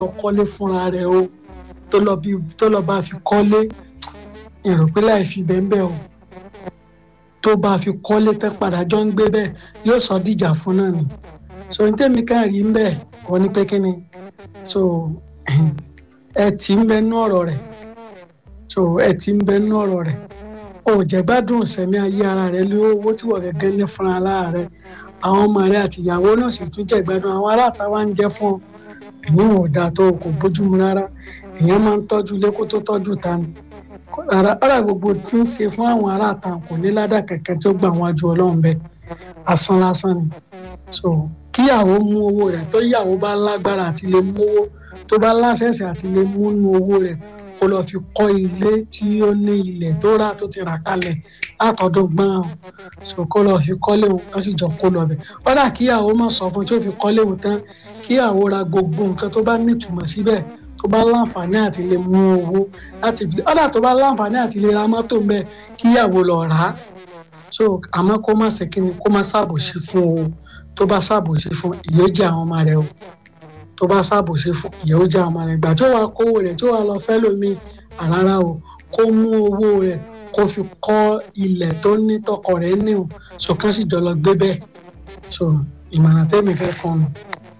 kọ́lé fúnra rẹ̀ o tó lọ bí tó lọ bá fi kọ́lé èrò pé láì fi bẹ́ẹ̀ bẹ́ẹ̀ o tó bá fi kọ́lé tẹ́ padà jọ ń gbé bẹ́ẹ̀ yóò sọ díjà fún náà ni so ní tèmi ká rí ń bẹ́ẹ̀ wọ́n ní pé kí ni so ẹ tí ń bẹ nú ọ̀rọ̀ rẹ̀ so ẹ tí ń bẹ nú ọ̀rọ̀ rẹ̀ o jẹ́ gbádùn sẹ́mi ayé ara rẹ̀ lé owó tí wọ́n gẹ́gẹ́ ní fúnra lára rẹ̀ àwọn ọmọ rẹ̀ àti ìyàwó náà sì tún jẹ́ gbádùn àwọn aráàta wa ń jẹ́ fún ọ èyí wọn ò dáa tó kò bójúmu rárá èèyàn máa ń tọ́jú ilé kó tó tọ́jú ta ni ara gbogbo tí ń ṣe fún àwọn aráàta kò ní ládà kẹ̀kẹ́ tí ó gbà wọn ju ọlọ́run bẹ́ẹ̀ asán lásán ni so kíyàwó mú owó rẹ̀ tó yàwó bá lágbára àti lè mú owó tó bá láṣẹ̀ṣẹ̀ àti lè mú nú owó rẹ̀ kó lọ fi kọ́ ilé tí ó ní ilẹ̀ tó rà tó ti rà kalẹ̀ látọ̀dún gbọ́n so kó lọ fi kọ́lé òun kó sì jọ kó lọ bẹ̀ ọ̀dà kíyàwó má sọ fún tí ó fi kọ́lé òun tán kíyàwó ra gbogbo nǹkan tó bá nítumọ̀ síbẹ̀ tó bá láǹfààní àti lè mú owó láti fi ọ̀dà tó bá láǹfààní àti lè ra mọ́tò ń bẹ̀ kíyàwó lọ rà á so àmọ́ kó má ṣe kíni kó má ṣàbòsí fún o tó bá ṣàbòsí fún ìyójì àwọn ọmọ rẹ o tó bá ṣàbòsí fún ìyójì àwọn ọmọ rẹ ìgbà tó wàá kówó rẹ tó wàá lọ fẹ́ lómi àrárá o kó mú owó rẹ kó fi kọ́ ilẹ̀ tó ní tọkọ rẹ̀ ní o so kán sì jọlọ gbé bẹ́ẹ̀ so ìmọ̀ràn tẹ́mi fẹ́ fún un.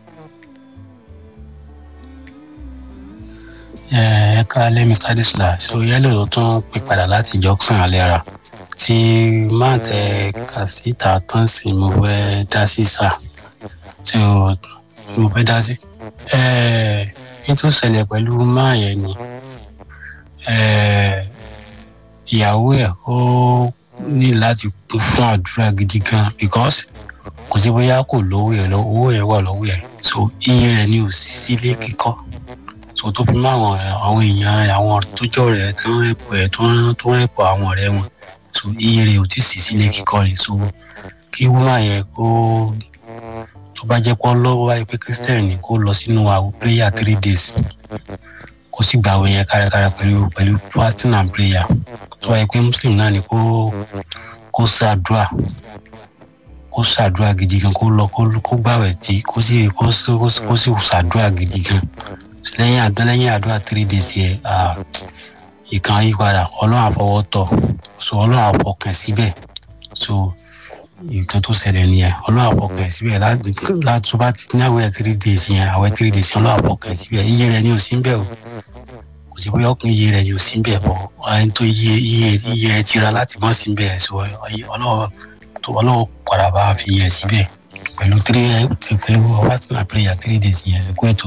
ẹ káalẹ́ mr adesla so yẹ́lò ló tún pè padà láti junction alẹ́ra tí máa tẹ kàsíta tán sí mo fẹ́ dá sí sá tí mo fẹ́ dá sí. ní tó ṣẹlẹ̀ pẹ̀lú máa yẹn ni ìyàwó ẹ̀ ó ní láti kún fún àdúrà gidi gan because kò sí bóyá kò lówó ẹ̀ owó ẹ̀ wà lọ́wọ́ ẹ̀ so iye rẹ̀ ni ò sí sílé kíkọ́ so tó fi mọ́ àwọn àwọn èèyàn àwọn tó jọ rẹ̀ tó ń ẹ̀pọ̀ ẹ̀ tó ń ẹ̀pọ̀ àwọn ọ̀rẹ́ wọn so iye rẹ̀ ò tí ì sí sílé kíkọ́ ni so kí wúmà yẹn kó tó bá jẹ́ pọ́ lọ́wọ́ wáyé pé christian ni kó lọ sínú àwọn prayer three days kó sì gbàwé yẹn kárakára pẹ̀lú pẹ̀lú fasting and prayer tó wáyé pé muslim náà ni kó kó ṣàdúrà kó ṣàdúrà gidi gan kó lọ kó gbàwẹ̀ tí kó sì kó sì ṣàdúrà gidi gan lẹ́yìn àdúrà lẹ́yìn àdúrà three days yẹn ìkan yípadà ọlọ́run àfọwọ́ tọ̀ so ọlọ́run àfọkàn síbẹ̀ so nǹkan tó ṣẹlẹ̀ nìyẹn ọlọ́run àfọkàn síbẹ̀ láti tó bá ti ní àwẹ̀ three days yẹn àwẹ̀ three days yẹn ọlọ́run àfọkàn síbẹ̀ iye rẹ̀ ni ò sí bẹ́ẹ̀ o kò sí bóyá ọkùnrin iye rẹ̀ ni ò sí bẹ́ẹ̀ bọ̀ ẹni tó iye iye iye ẹ ti ra láti mọ̀ sí bẹ́ẹ̀ so ọlọ́run tó ọlọ́run padà bá fi yẹ síbẹ̀ pẹ̀lú three pẹ̀lú fasting and prayer three days yẹn ẹ̀kú ètò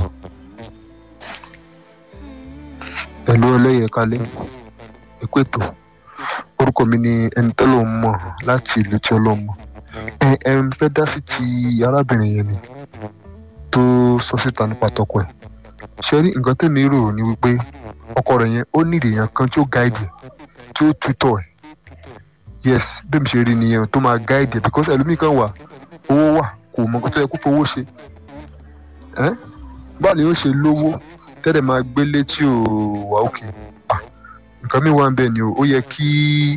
pẹ̀lú ọlẹ́yẹ kalẹ́ ẹ̀kú ètò orúkọ mi ni ẹni tẹ́lọ̀ ń mọ̀ láti ìlú tí ọlọ́run mọ̀ ẹ ẹ ń fẹ́ dá sí ti arábìnrin yẹn ni tó sọ síta nípa tọkọ ẹ̀ ṣe rí nǹkan tẹ̀mí rò ní wípé ọkọ rẹ̀ yẹn ó ní ìrèyàn kan tí ó gáìdì tí ó tutọ̀ ẹ̀ yes bẹ́ẹ̀ mi ṣe rí nìyẹn tó máa gáìdì ẹ̀ because ẹlòmíì kan wà owó wà kò mọ nǹkan tó yẹ kó fowó ṣe ẹ́ báwo ni ó ṣe lówó tẹ́lẹ̀ máa gbélé tí ò wà òkè nǹkan mi wà ń bẹ̀ ni o ó yẹ kí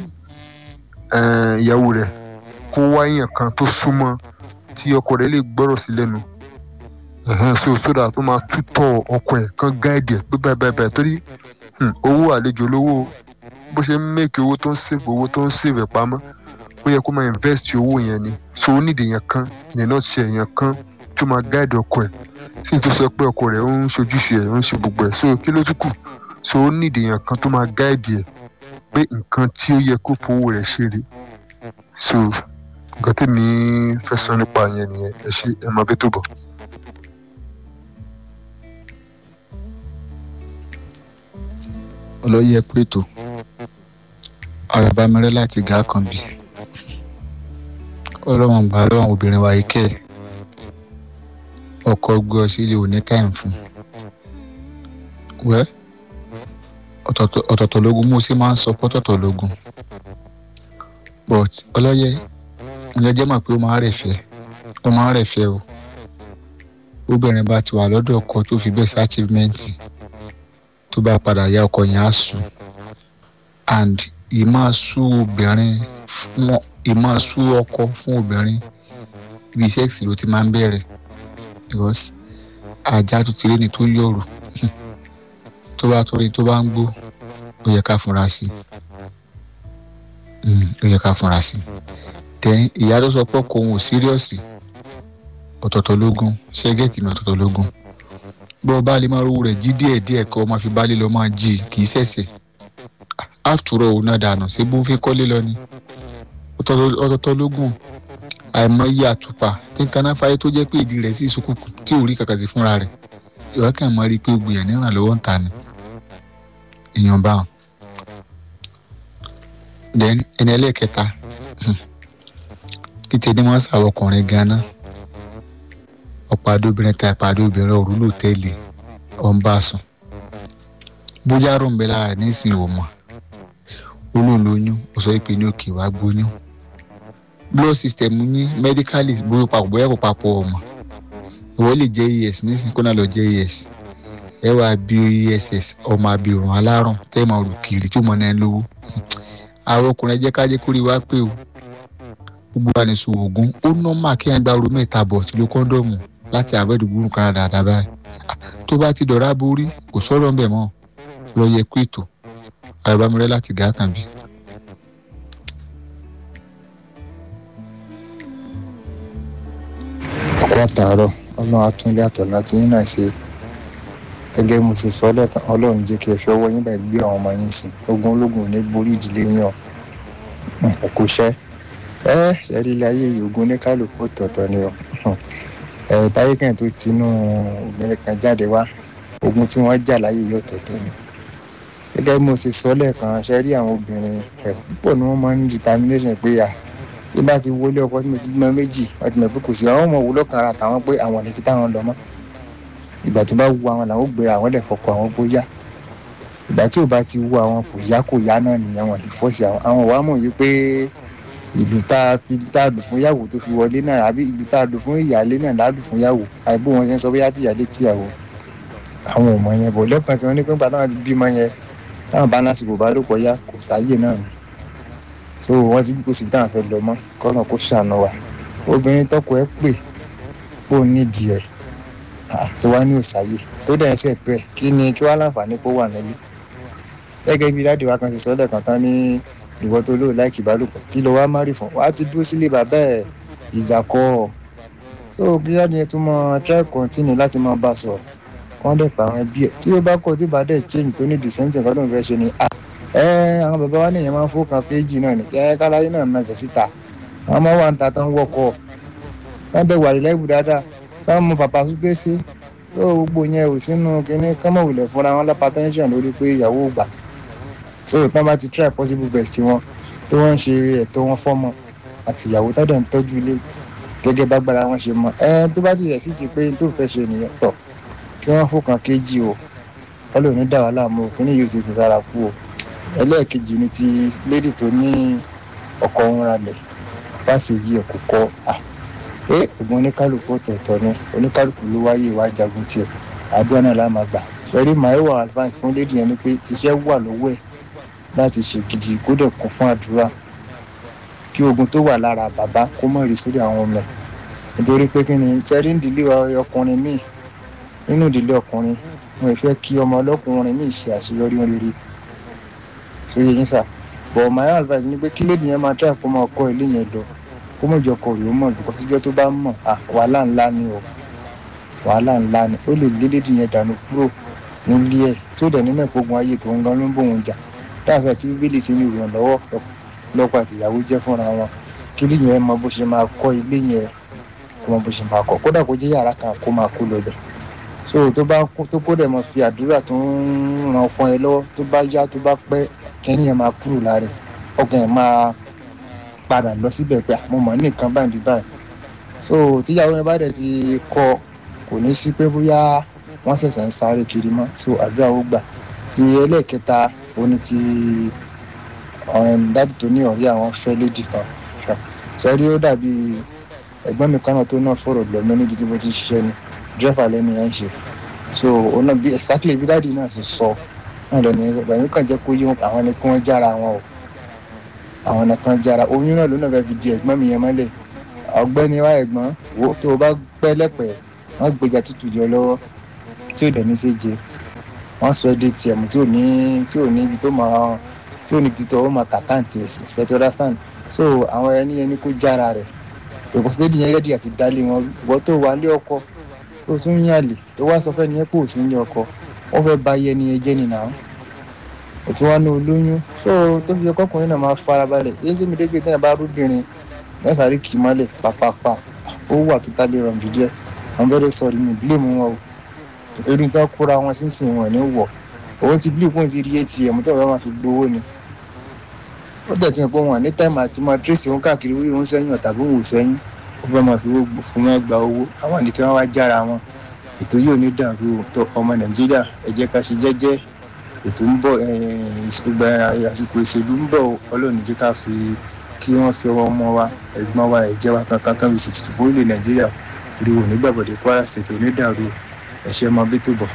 ìyàwó rẹ̀ kó wáyàn kan tó súnmọ́ tí ọkọ rẹ̀ lè gbọ́rọ̀ sí lẹ́nu so sódà tó máa tútọ̀ ọkọ ẹ̀ kan gáìdì ẹ̀ pé báyìí báyìí báyìí torí owó àlejò lówó bó ṣe ń mẹ́kì owó tó ń sèvè owó tó ń sèvè pamọ́ ó yẹ kó máa invest owó yẹn ni so ó nídìí yẹn kan ìyẹn náà ṣe èèyàn kan tó máa gáìdì ọkọ ẹ̀ sì tó sọ pé ọkọ rẹ̀ ó ń ṣojúṣe ẹ̀ ó ń ṣe gbogbo ẹ̀ so kí ló tún kù so ó nídìí èèyàn kan tó máa gáìdì ẹ̀ pé nǹkan tí ó yẹ kó fowó rẹ̀ ṣe rè so nǹkan tèmi fẹ́ sọ nípa yẹn nìyẹn ẹ ṣe ẹ máa bẹ́ tó bọ̀. olóyè pẹ̀tọ́ àràbámẹ́rẹ́ láti gà kan bí ọlọ́wọ́n gbà lọ́wọ́n obìnrin wa ikẹ́ ọkọ̀ gbé ọ sílé òní táìm fún wẹ́ ọ̀tọ̀ọ̀tọ̀ lógún mo sì máa ń sọ pọ́tọ̀tọ̀ lógún but ọlọ́yẹ ǹjẹ́ mọ̀ pé ó máa ń rẹ̀ fẹ́ ó máa ń rẹ̀ fẹ́ o obìnrin bá ti wà lọ́dọ̀ ọkọ tó fi bẹ́ẹ̀ sí achievement tó bá padà ya ọkọ yẹn á sùn and ìmọ̀ sú obìnrin fún ìmọ̀ sú ọkọ fún obìnrin ibi sẹ́ẹ̀sì ló ti máa ń bẹ̀rẹ̀ because ajá tó ti rí ni tó yọ̀rù tó bá torí tó bá ń gbó ó yẹ ká fúnra sí i ó yẹ ká fúnra sí i tẹ ìyá tó sọ pé kò ń wò síríọ̀sì ọ̀tọ̀ọ̀tọ̀ lógún ṣẹ́gẹ̀tì mi ọ̀tọ̀ọ̀tọ̀ lógún bí ọba lè máa rówó rẹ̀ jí díẹ̀ díẹ̀ kọ́ máa fi baálé lọ máa jí kì í ṣẹ̀ṣẹ̀ àtúrọ̀ òun náà dànù ṣé bó ń fi kọ́lé lọ ni ọ̀tọ̀ọ̀tọ̀ lógún àìmọye àtùpà tí ń taná fáyé tó jẹ́ pé ìdí rẹ̀ sì sókùnkùn tí ò rí kàkà sí fúnra rẹ̀ ìwà kan máa rí i pé gbìyànjú ní ìrànlọ́wọ́ ń ta ni èèyàn bá wọn. then ẹni ẹlẹ́ẹ̀kẹta kí tẹ́ni wọ́n sàwọ́ ọkùnrin gan-an ọ̀pọ̀ adóbìnrin ta ìpàdé obìnrin òru ló tẹ́lẹ̀ ọ̀n bá sùn bóyá rò ń bẹ lára rẹ̀ nísìnyí ò mọ̀ olóòlóyún ó sọ pé ní òkè wá gbóyún blood system yín medically bóyá papọ̀ bóyá kò papọ̀ ọmọ ìwọ lè jẹ́ es nísìnyí kó náà lọ jẹ́ es ẹ wá bí ess ọmọ abirùn alárùn tẹ́ ẹ máa rù kiri tí ó mọ náà lówó àwọn ọkùnrin ẹ jẹ́ ká jẹ́ kórìí wá pé o gbogbo wa ní sùn oògùn ó nọ́mà kí ẹ̀ ń gba oru mẹ́ta bọ̀ tí ló kọ́ńdọ̀mù láti àbẹ́dù gbúrú kan dáadáa báyìí tó bá ti dọ̀rá borí kò sọ̀rọ̀ ńbẹ̀ mọ́ lọ yẹ kó ètò àyọ̀bámirẹ́ láti gàtàn bí. ọkọ àtàárọ̀ ọlọ́run àtúndé àtọ̀lá tí yín náà ṣe gẹ́gẹ́ mo ti sọ lẹ́ẹ̀kan ọlọ́run jẹ́ kí ẹ fi ọwọ́ yín báyìí gbé àwọn ọmọ yín sìn ogun ológun ò ní borí ìdílé yín ọ kò ṣẹ́ ẹ ṣẹ́rí ilé ayé yìí ogun oníkálukú tọ̀tọ̀ ni ọ ẹ táyé kan tó tinú obìnrin kan jáde wá ogun tí wọ́n jà láyé yìí ọ̀tọ̀ọ̀tọ̀ ni gẹ́gẹ́ bí mo ti sọ lẹ́ẹ̀kan ṣẹ́rí àwọn obìnrin ẹ̀ púpọ̀ ni wọ́n máa ń determination pé à tí bá ti wọlé ọkọ tí mo ti bímọ méjì wọ́n ti mọ̀ pé kò sí àwọn ọmọ òwúlọ́ kan ara tàwọn pé àwọn ní kí táwọn lọ mọ́ ìgbà tó bá wu àwọn làwọn ò gbéra àwọn lè fọkọ àwọn bó yá ìgbà tí ò bá ti wu àwọn kò yá kò yá náà nìyẹn wọn lè fọ́ọ̀sì àwọn àwọn wàá mọ̀ yìí pé ìlú tá a fi tá a lù fún yàwó tó fi wọlé náà àbí ìlú tá a lù fún ìyáálé náà lálù fún yàwó àìbó wọn ṣe ń sọ bóyá tí ìyáálé tíyàwó àwọn ò mọ yẹn bọ̀ lẹ́kàn tí wọ́n ní pé nígbà táwọn ti bímọ yẹn táwọn bá lásìkò bá ló kọjá kò sáyè náà ni so wọ́n ti kó síbi táwọn fẹ́ lọ mọ́ kọ́nà kó ṣàánú wa obìnrin tọkọ ẹ pè pò nídìí ẹ̀ tó wá ní òsáyè tó dẹ̀ ń ṣètò ẹ̀ kí ni kí wá láǹfààní kó wà nílé gẹ́gẹ́ bí dáàdì wa kan ṣe sọ́dọ̀ kan tán ní ìwọ tó lóò láìkì ìbálòpọ̀ kí ló wá márì fún wa ti dúró sílé bàbá ẹ̀ ìjà kọ́ ọ so bí dáàdì yẹn tún mọ try continue láti máa bá a sọ̀rọ̀ wọ́n dẹ̀ pa àwọn ẹbí ẹ̀ tí ó bá kọ́ tí bá dẹ̀ change tó ní the same thing kan tó ń fẹ́ ṣe ni ah ẹ àwọn bàbá wa nìyẹn máa ń fọkàn péjì náà ní kí ẹ káláyé náà náà ṣẹ̀ síta àwọn ọmọ wa ń ta tó ń wọkọ̀ wọ́n dẹ̀ wà rìlẹ́bù dáadáa táwọn mọ bàbá súpé sí tó gbogbo yẹn ò sínú kínní kọ́mọ̀wìlẹ̀ fúnra wọn lápá tẹ́ńṣọ̀n lórí pé ìyàwó gbà so tán bá ti try possible best wọn tí wọ́n ń ṣe ẹ̀tọ́ wọn fọ́mọ àti ìyàwó tó dẹ̀ ń tọ́jú ilé gẹ́gẹ́ bá gbára wọn ṣe mọ ẹ tó bá ti yẹ sí ti pé tó fẹ́ ṣe nìyẹn tọ̀ kí wọ́n fọkàn kéjì o wọ́n lè ní dà wá láàmú o kíní yóò ṣe fi sára kú o ẹlẹ́ẹ̀kejì ni ti lady tó ní ọkọ̀ òun ralẹ̀ wá sí yí ẹ̀kọ́ kọ́ à ẹ ògùn oníkálukú ọ̀tọ̀ọ̀tọ̀ ni oníkálukú ló wáyé ìwà jagun tiẹ̀ àdúrà náà láà máa gbà ṣẹ́rí màáwá advance fún lady yẹn ni pé iṣẹ́ wà lọ́wọ́ ẹ̀ láti ṣe gidi kó dẹ̀ kún fún àdúrà kí ogun tó wà lára bàbá kó mọ̀ rí sórí àwọn ọmọ ẹ̀ nítorí pé kí ni tẹ́rí ìdílé ọkùnrin míì nínú ìdílé ọkùnrin wọn ò fẹ́ kí ọmọ ọlọ́kùnrin míì ṣe àṣeyọrí rere sóye yín sà but my advice ni pé kí lèdì yẹn máa try kó máa kọ́ ilé yẹn lọ kó mọ̀ jọ kọ̀ ló mọ̀ bíkọ́ síjọ́ tó bá mọ̀ à wàhálà ńlá ni o wàhálà ńlá ni ó lè lé lèdì yẹn dànù kúrò nílé ẹ̀ tí ó dẹ̀ ní mẹ́pọ̀gun ayé tó ń gan ló ń bòun jà dáàfẹ́ tí bíbélì ṣe ní ìrànlọ́wọ́ lọ́kọ̀ àtìyàwó jẹ́ fúnra wọn kí lè yẹn mọ bó ṣe máa kọ́ ilé yẹn kó mọ bó ṣe máa kọ́ kódà kó jẹ́ yàrá kan kó máa kó lọ bẹ̀ so tó bá tó kó dẹ̀ mọ fi àdúrà tó ń ran fún ẹ lọ́wọ́ tó bá yá tó bá pẹ́ kẹ́ni yẹn máa kúrò lára ọkàn yẹn máa padà lọ síbẹ̀ pé mo mọ̀ ní nǹkan báyìí báyìí so tíyàwó yẹn bá dẹ̀ ti kọ́ kò ní sí pé bóyá wọ́n ṣẹ̀ṣẹ̀ ń sáré kiri mọ́ so àdúrà ó gbà ti ẹlẹ́ẹ̀kẹta òní ti dáàdì tó ní ọ̀rẹ́ àwọn fẹ́ lédì kan sọ́rí ó dàbí ẹ̀gbọ́n mi kan náà tó náà fọ̀rọ̀ lọ mí níbi tí mo ti ṣiṣẹ́ ni dírẹ́fà lẹ́nu yẹn ń ṣe so ọ̀nà bí exactly bí dáàdì náà ṣe sọ náà lọ ní ẹ̀gbọ́n kan jẹ́ kó yí wọn àwọn ni kí wọ́n jára wọn o àwọn ni kí wọ́n jára oyún náà ló náà fẹ́ fi di ẹ̀gbọ́n mi yẹn mọ́lẹ̀ ọ̀gbẹ́ni wa ẹ̀gbọ́n wo tó o bá pẹ́ lẹ́pẹ́ wọ́n gbèjà tútù jọ lọ́wọ́ tí ò dẹ̀ ní ṣe jẹ wọ́n sọ ẹ́ dé tiẹ̀ mú tí ò ní tí ò ní ibi tó máa tí ò ní ibi tó máa kàkáǹtì ẹ̀sìn ṣe ti understand so àwọn ẹni ẹni kó jára rẹ̀ èkó sí lédi yẹn rẹ́dí àti dálé wọn wọ́n tó wà lé ọkọ tó tún ń yàlè tó wá sọ fẹ́ni yẹn pé ò sí ní ọkọ wọ́n fẹ́ ba iye ẹni yẹn jẹ́ nìyà ó tún wá ní olóyún so tó fi yẹ kọkùnrin náà máa farabalẹ̀ yéé sì mi dé pé tẹ́yà bá rúbìnrin mẹ́sàárì kì í mọ́lẹ̀ pàpàpà ó wà tó tábí rọ̀ jù díẹ̀ àwọn bẹ́ẹ̀ sọ̀rọ̀ mi bílẹ̀ mú wọn o erin tó kóra wọn sínsìn wọn ní wọ̀ owó ti bílẹ̀ kún ti rí atm tó bá máa fi gbowó ni ó dẹ̀ ti hàn pé wọn ní táìmù àti máa tírèsì wọn káàkiri wí wọn sẹ́yìn ọ̀tàbí wọn ò sẹ́yìn ó fẹ́ máa fi fún wọn gba owó àwọn nìkan wọn wá jára wọn ètò yóò ní dàrú tó ọmọ nàìjíríà ẹ jẹ́ ká ṣe jẹ́jẹ́ ètò ń bọ̀ ìgbà àsìkò ìṣèlú ń bọ̀ ọlọ́run jẹ́ ká fi kí wọ́n fi ọwọ́ ọmọ wa ẹ̀gbọ́n wa ẹ̀jẹ̀ wa kankan kan fi ṣètùtù fún ilẹ̀ nàìjíríà ìrìwò nígbàgbọ́dẹ kwara ṣètò onídàrú ẹ̀ṣẹ̀ ọmọ bí tó bọ̀.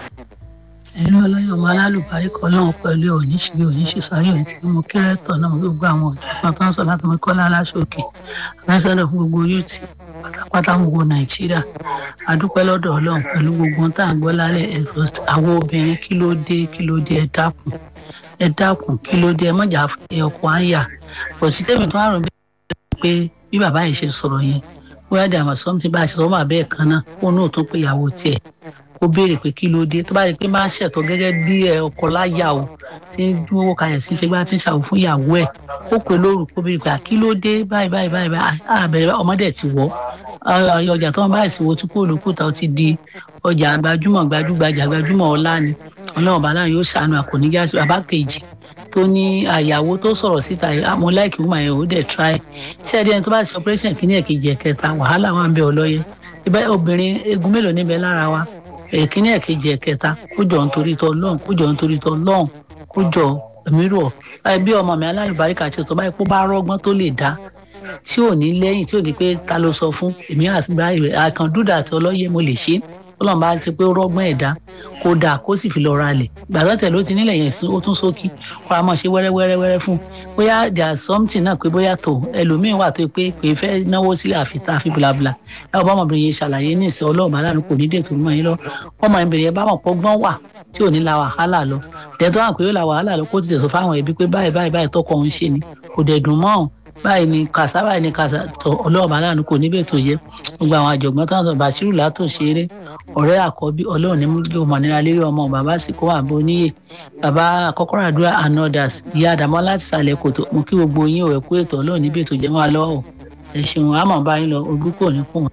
ẹnu ọlọ́yọ̀ ọmọ alálùbárí kan náà pẹ̀lú oníṣìírí oníṣìṣàyọ̀ ní tí mo kẹ́rẹ́tọ̀ náà gbogbo àwọn ọ̀jọ̀gbọ́n tó ń sọ láti mọ kọ́lá aláṣọkè àbẹ́sẹ̀lẹ̀ fún gbogbo yúùtì pátápátá gbogbo nàìjíríà adúpẹ́ lọ́dọ̀ ọlọ́run pẹ̀lú gbogbo tá à ń gbọ́ lálẹ́ ẹ̀fọ́ àwọn obìnrin kí ló dé kí ló dé ẹ dákun ẹ dákun kí ló dé ẹ mọ̀jà fún ọkọ̀ àyà bọ̀ sí tẹ́mi tó àrùn bẹ́ẹ̀ pé bí bàbá yìí ṣe sọ̀rọ̀ yẹn bóyá dàmọ̀ sọ́mùtì bá a ṣe sọ́mọ́ àbẹ́ẹ̀ kan náà kó náà tó pé ìyàwó tiẹ̀ kó béèrè pé kí ló dé tó bá yẹ pé máa ṣẹ̀tọ́ gẹ́gẹ́ bí ọkọ láyà o tí ń dúró kalẹ̀ sí ṣe gbá tí ń ṣàwò fún ìyàwó ẹ̀ ó pè lóru kó béèrè pé kí ló dé báyìí báyìí báyìí àbẹ̀rẹ̀ ọmọdé ti wọ̀ ọjà tó ń bá ìsìnwó tí kò lókùtà ó ti di ọjà gbajúmọ̀ gbajúgbajà gbajúmọ̀ ọlá ni ọlọ́run bàálà yóò ṣàánú àkòníjà bàbá kejì tó ní àyàwó tó sọ̀rọ̀ síta mo láìkí wúmọ̀ yẹn ò dẹ̀ try ṣé ẹni ẹni tó bá ṣe operation kìíní ẹ̀kejì ẹ̀kẹta wàhálà wà ń bẹ ọlọ́yẹ ibẹ̀ obìnrin egun mélòó níbẹ̀ lára wa ẹ̀kíní ẹ̀kejì ẹ̀kẹta kó jọ nítorí tọ́ lọ́hùn kó jọ nítorí tọ́ lọ́hùn kó jọ èmi rọ̀ bí ọmọ mi alálùbáríkà ṣe sọ báyìí kó bá rọ́gbọ́n tó lè dá tí ò ní lẹ́yìn tí ò ní pé ta ló sọ fún èmi àgbà àkàndúdà àti ọlọ́yẹ mo lè ṣe ọlọ́run bá ti pé ó rọ́gbọ́n ẹ̀dá kó dáa kó sì fi lọ ra lẹ̀ gbàgbọ́ tẹ̀ ló ti nílẹ̀ yẹn sí ó tún sókí kó a mọ̀ ṣe wẹ́rẹ́wẹ́rẹ́wẹ́rẹ́ fún bóyá there is something náà pé bóyá tó ẹlòmíín wà tó pé pé fẹ́ náwó sílẹ̀ àfitá àfi blabla ẹ ọba ọmọbìnrin yẹn ṣàlàyé ní ìsìn ọlọ́run aláàánú kò ní dé tó mọ̀ yín lọ ọmọ ìbìnrin yẹn bá mọ̀ pọ́gbọ́n wà tí ò ní la wàhálà lọ dẹ̀tọ́ àwọn pé yóò la wàhálà lọ kó ti tẹ̀sọ́ fáwọn ẹbí pé báyìí báyìí báyìí tọkọ òun ṣe ni kò dẹ̀ dùn mọ́ báyìí ni kàṣà báyìí ni kàṣà tọ ọlọ́run aláàánú kò níbẹ̀ tó yẹ gbogbo àwọn àjọ̀gbọ́n tó ń sọ bàṣírù látò ṣeré ọ̀rẹ́ àkọ́bí ọlọ́run ní múlò mọ̀nira lérí ọmọ bàbá sì kó àbò níyè bàbá àkọ́kọ́rọ́ àdúrà anodas ìyá àdàmọ́ láti sàlẹ̀ kòtò mo kí gbogbo yín ò ẹ̀kú ètò ọlọ́run níbi ètò jẹ́ wọn lọ́wọ́ ẹ̀ ṣeun àmọ̀ bá yín lọ ojú kò ní kùn.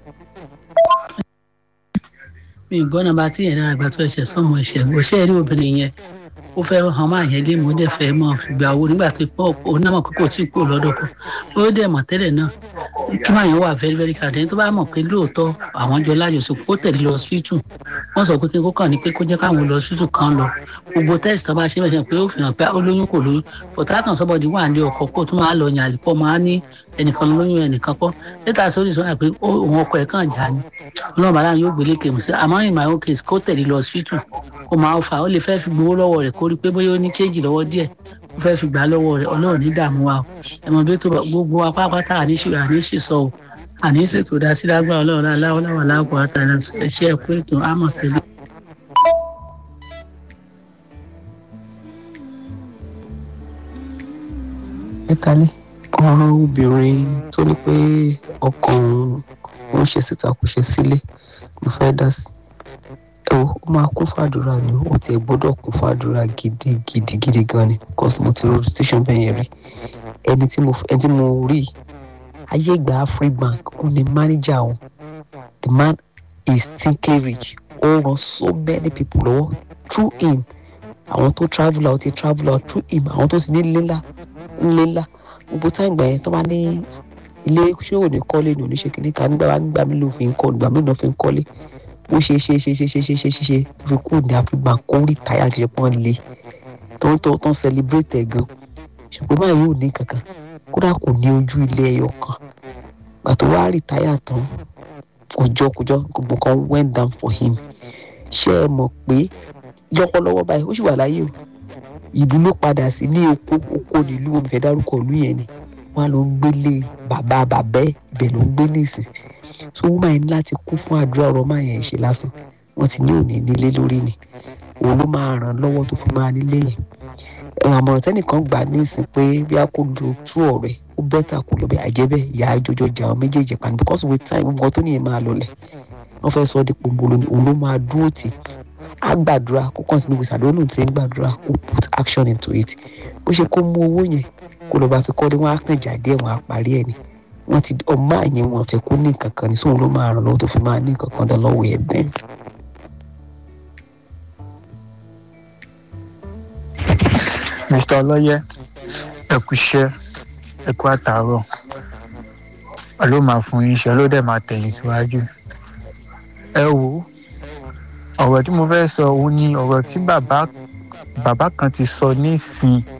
mi gbọ́ nàbà tí yẹn náà àgbà tó ẹ̀ṣẹ̀ sọ́mọ ẹ̀ṣẹ̀ òṣèré rí obìnrin yẹn ó fẹ́ hàn máa yẹn lé mọ́ dẹ̀ fẹ́ mọ́ fìgbà wo nígbà tó pọ̀ onímọ̀ kókò tí kò lọ́dọ̀ kan ó dẹ̀ mọ̀ tẹ́lẹ̀ náà kí máa yẹn wà very very card ẹni tó bá mọ̀ pé lóòótọ́ àwọn jọ lájọsọ kó tẹ̀lé lọ síìtù wọ́n sọ pé kí kó kàn ní pé kó jẹ́ káwọn lọ síìtù kan lọ gbogbo test tó bá ṣe bẹ́ẹ̀ pé ó fi hàn pé ó lóyún kò lóyún pọ̀tàkàn sọ́bọ̀dì wà ní ọkọ̀ kó tún máa lọ yàn àlìpọ̀ máa ní ẹnìkan lóyún ẹnìkan kọ́ lẹ́tà sórí sọ́yà pé òun ọkọ̀ ẹ̀ kàn já ni ọlọ́run bàlá yóò gbélé kèmù sí àmọ́ in my own case kó tẹ̀lé lọ síìtù kó máa fà ó lè fẹ́ fi gbowó lọ́wọ́ rẹ̀ kó rí pé bóyá ó ní kéèjì lọ́wọ́ díẹ̀ ó fẹ́ fi gbà lọ́wọ́ rẹ̀ ọlọ́run ní dààmú wa o ẹ̀mọ́ bí tó gbogbo wa pápátá àníṣe àníṣe sọ o àníṣe tó dá sí lágbára ọlọ́run aláwọ̀ láwọ̀ láwọ̀ àtàlà ẹ̀ṣẹ́ ẹ̀kú ètò àmọ̀ tẹ́lẹ̀. ẹ kalẹ̀ ọ̀rọ̀ obìnrin tó ní pé ọkàn òun ṣe síta kò ṣe sílé ló fẹ́ dá sí ẹ wo ó máa kún fàdúrà ni ó tiẹ̀ gbọ́dọ̀ kún fàdúrà gidi gidi gidi gan ni because mo ti ro station bẹ́ẹ̀ yẹn rí ẹni tí mo ẹni tí mo rí ayé ìgbà Afribank ó ní manager wọn the man is thinking rich ó ran so many people lọ́wọ́ through him àwọn tó travel out ti travel out through him àwọn tó ti ní ńlá ńlá gbogbo táyì gbà yẹn tó bá ní ilé ṣé ò ní kọ́lé ní oníṣe kìíní kan nígbà wá nígbà mí ló fi ń kọ́ nígbà mí ló fi ń kọ́lé bó ṣe ṣe ṣe ṣe ṣe ṣe ṣe ṣe ṣe fi kúrò ní Afribank kó rí táyà kìí ṣe pọ́n lé tó ń tó tó ń celebrate ẹ̀ gan ṣùgbọ́n báyìí ò ní kankan kódà kò ní ojú ilé ẹyọ kan gbà tó wá rí táyà tán kòjọ kòjọ gbogbo kan went down for him ṣé ẹ mọ̀ pé lọ́wọ́lọ́wọ́ báyìí ó sì wà láyé o ìlú ló padà sí ní oko oko nílùú omi fẹ́ dárúkọ ìlú yẹn ni wọ́n ló ń gbélé bàbá bàbá ẹ̀ ibẹ̀ ló ń gbé nísìn so woman yẹn ní láti kú fún àdúrà ọ̀rọ̀ máa yẹn ṣe lásán wọ́n ti ní òní nílé lórí ni òun ló máa ràn lọ́wọ́ tó fi máa nílé yẹn ẹ̀rọ àmọ̀ràn tẹ́nìkan gbà ní ìsìn pé bí a kò lo tú ọ̀rẹ́ ó bẹ́tà kó lọ bẹ́ẹ̀ àjẹbẹ́ ìyá àjọjọ jà àwọn méjèèjì pa ni because with time gbogbo tó nìyẹn máa lọlẹ̀ wọ́n fẹ́ sọ ọ́ di pòǹbolo ni òun ló máa dúró tì á gbàdúrà kó continue with àdúrà lóun ti ń gbàdúrà kó put action into it bó ṣe kó mú owó yẹn kó lọ́ọ́ bá fi kọ́ ni wọ́n á kàn jáde ẹ̀ wọ́n á parí ẹ̀ ni wọ́n ti ọmọ àyẹn wọn fẹ́ kó ní nǹkan kan ní sóun ló máa ràn lọ́wọ́ tó fi máa ní nǹkan kan dán lọ́wọ́ ẹ̀ bẹ́ẹ̀. mr ọlọ́yẹ ẹ kú iṣẹ́ ẹ kú àtàárọ̀ ló máa fún yín ṣe ló dẹ̀ máa tẹ̀yìn síwájú. ẹ wo ọ̀rọ̀ tí mo fẹ́ sọ òun ni ọ̀rọ̀ tí bàbá bàbá kan ti sọ nísìn